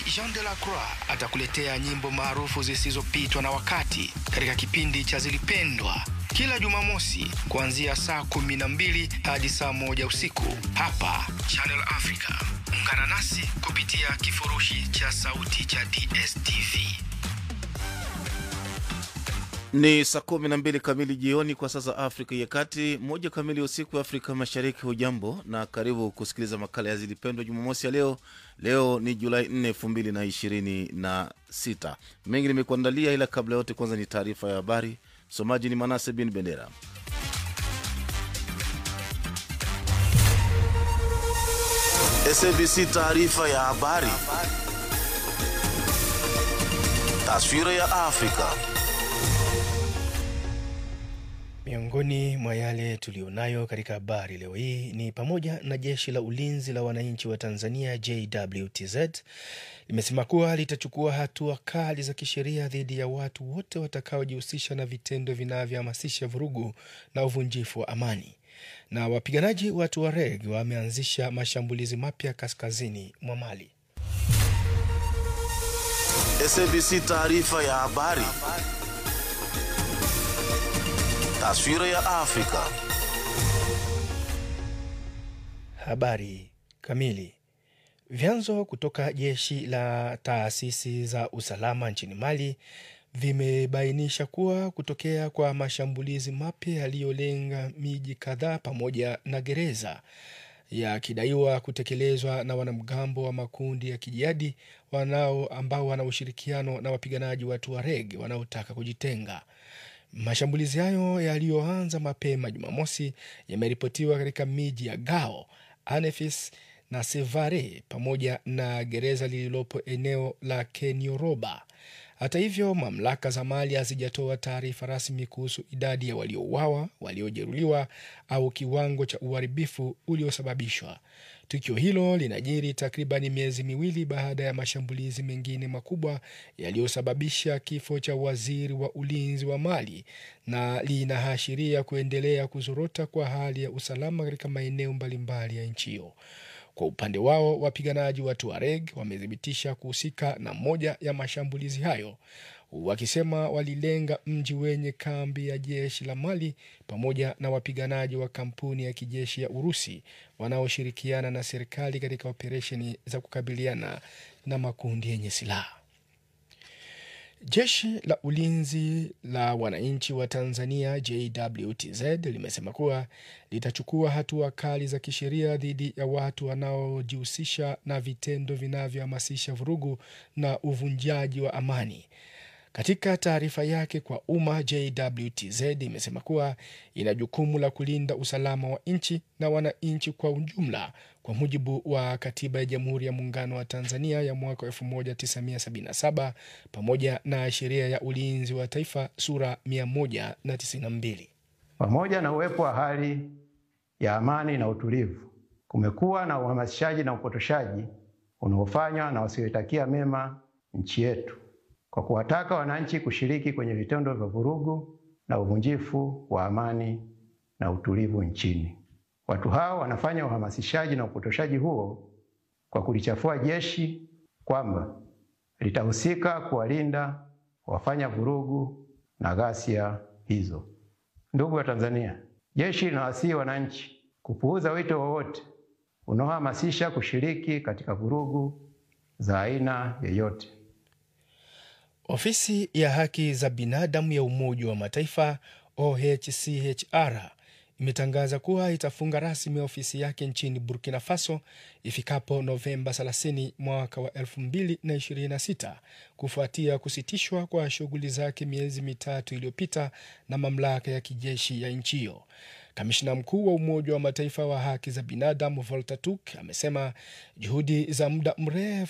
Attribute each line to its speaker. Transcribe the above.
Speaker 1: Jean de la Croix atakuletea nyimbo maarufu zisizopitwa na wakati katika kipindi cha Zilipendwa kila Jumamosi kuanzia saa kumi na mbili hadi saa moja usiku hapa Channel Africa. Ungana nasi kupitia kifurushi cha sauti cha DSTV.
Speaker 2: Ni saa kumi na mbili kamili jioni kwa sasa Afrika ya Kati, moja kamili usiku wa Afrika Mashariki. Hujambo na karibu kusikiliza makala ya Zilipendwa Jumamosi ya leo. Leo ni Julai 4 elfu mbili na ishirini na sita. Mengi nimekuandalia, ila kabla yote, kwanza ni taarifa ya habari. Msomaji ni Manase bin Bendera. SABC taarifa ya habari. Taswira ya Afrika.
Speaker 3: Miongoni mwa yale tuliyonayo katika habari leo hii ni pamoja na jeshi la ulinzi la wananchi wa Tanzania JWTZ limesema kuwa litachukua hatua kali za kisheria dhidi ya watu wote watakaojihusisha na vitendo vinavyohamasisha vurugu na uvunjifu wa amani. Na wapiganaji wa Tuareg wameanzisha mashambulizi mapya kaskazini mwa Mali.
Speaker 2: SABC taarifa ya habari. Taswira ya Afrika.
Speaker 3: Habari kamili. Vyanzo kutoka jeshi la taasisi za usalama nchini Mali vimebainisha kuwa kutokea kwa mashambulizi mapya yaliyolenga miji kadhaa pamoja na gereza yakidaiwa kutekelezwa na wanamgambo wa makundi ya kijihadi wanao ambao wana ushirikiano na wapiganaji wa Tuareg wanaotaka kujitenga. Mashambulizi hayo yaliyoanza mapema Jumamosi yameripotiwa katika miji ya Gao, Anefis na Sevare pamoja na gereza lililopo eneo la Kenioroba. Hata hivyo, mamlaka za Mali hazijatoa taarifa rasmi kuhusu idadi ya waliouawa, waliojeruhiwa au kiwango cha uharibifu uliosababishwa. Tukio hilo linajiri takribani miezi miwili baada ya mashambulizi mengine makubwa yaliyosababisha kifo cha waziri wa ulinzi wa Mali na linaashiria kuendelea kuzorota kwa hali ya usalama katika maeneo mbalimbali ya nchi hiyo. Kwa upande wao, wapiganaji wa Tuareg wamethibitisha kuhusika na moja ya mashambulizi hayo, wakisema walilenga mji wenye kambi ya jeshi la Mali pamoja na wapiganaji wa kampuni ya kijeshi ya Urusi wanaoshirikiana na serikali katika operesheni za kukabiliana na makundi yenye silaha. Jeshi la ulinzi la wananchi wa Tanzania JWTZ limesema kuwa litachukua hatua kali za kisheria dhidi ya watu wanaojihusisha na vitendo vinavyohamasisha vurugu na uvunjaji wa amani. Katika taarifa yake kwa umma, JWTZ imesema kuwa ina jukumu la kulinda usalama wa nchi na wananchi kwa ujumla kwa mujibu wa Katiba ya Jamhuri ya Muungano wa Tanzania ya mwaka 1977 pamoja na Sheria ya Ulinzi wa Taifa sura 192.
Speaker 4: Pamoja na uwepo wa hali ya amani na utulivu, kumekuwa na uhamasishaji na upotoshaji unaofanywa na wasioitakia mema nchi yetu kwa kuwataka wananchi kushiriki kwenye vitendo vya vurugu na uvunjifu wa amani na utulivu nchini. Watu hao wanafanya uhamasishaji na upotoshaji huo kwa kulichafua jeshi kwamba litahusika kuwalinda wafanya vurugu na ghasia hizo. Ndugu wa Tanzania, jeshi linawasihi wananchi kupuuza wito wowote unaohamasisha kushiriki katika vurugu za aina yoyote.
Speaker 3: Ofisi ya haki za binadamu ya Umoja wa Mataifa OHCHR imetangaza kuwa itafunga rasmi ofisi yake nchini Burkina Faso ifikapo Novemba 30 mwaka wa 2026 kufuatia kusitishwa kwa shughuli zake miezi mitatu iliyopita na mamlaka ya kijeshi ya nchi hiyo. Kamishna mkuu wa Umoja wa Mataifa wa haki za binadamu Volker Turk amesema juhudi za muda mrefu